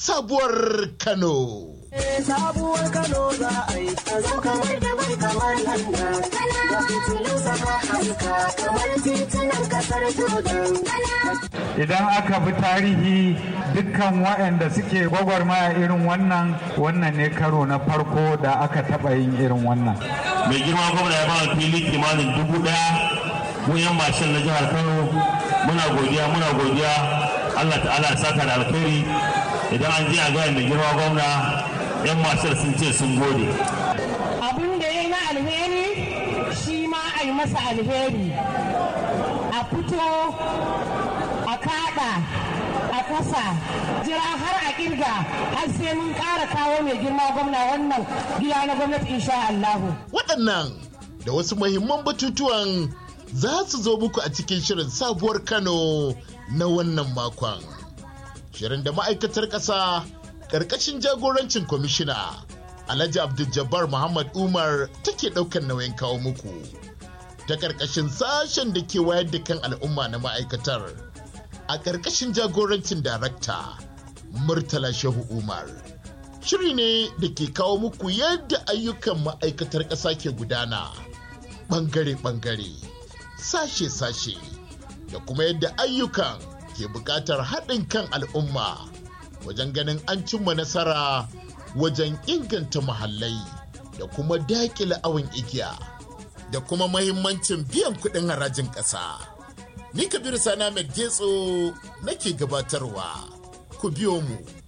sabuwar Kano. sabuwar Kano za a yi ta zo kamar da bai kamar London. Da fitilu sama haska kamar titunan kasar Jordan. Idan aka bi tarihi dukkan waɗanda suke gwagwarmaya irin wannan wannan ne karo na farko da aka taɓa yin irin wannan. Mai girma gwamna ya ba fili kimanin dubu ɗaya mu yan mashin na jihar Kano muna godiya muna godiya Allah ta'ala ya saka da alkhairi idan an je a gaya mai girma gwamna yan mashin sun ce sun gode. Abin da ya yi na alheri shi ma a yi masa alheri a fito a kada a kasa jira har a kirga har sai mun ƙara kawo mai girma gwamna wannan gida na gwamnati insha Allahu. Waɗannan da wasu muhimman batutuwan za su zo muku a cikin shirin sabuwar Kano na wannan makon. Shirin da ma'aikatar ƙasa ƙarƙashin jagorancin kwamishina Alhaji Abdul Muhammad Umar take ɗaukar nauyin kawo muku. Ta ƙarƙashin sashen da ke wayar da kan al'umma na ma'aikatar a ƙarƙashin jagorancin darakta Murtala Shehu Umar. Shiri ne da ke kawo muku yadda ayyukan ma'aikatar ƙasa ke gudana ɓangare-ɓangare, sashe-sashe, da kuma yadda ayyukan ke buƙatar haɗin kan al'umma wajen ganin an cimma nasara wajen inganta muhallai da kuma daƙile awon igiya da kuma mahimmancin biyan kuɗin harajin ƙasa. Ni Kabiru Sana Getso nake gabatarwa, ku biyo mu.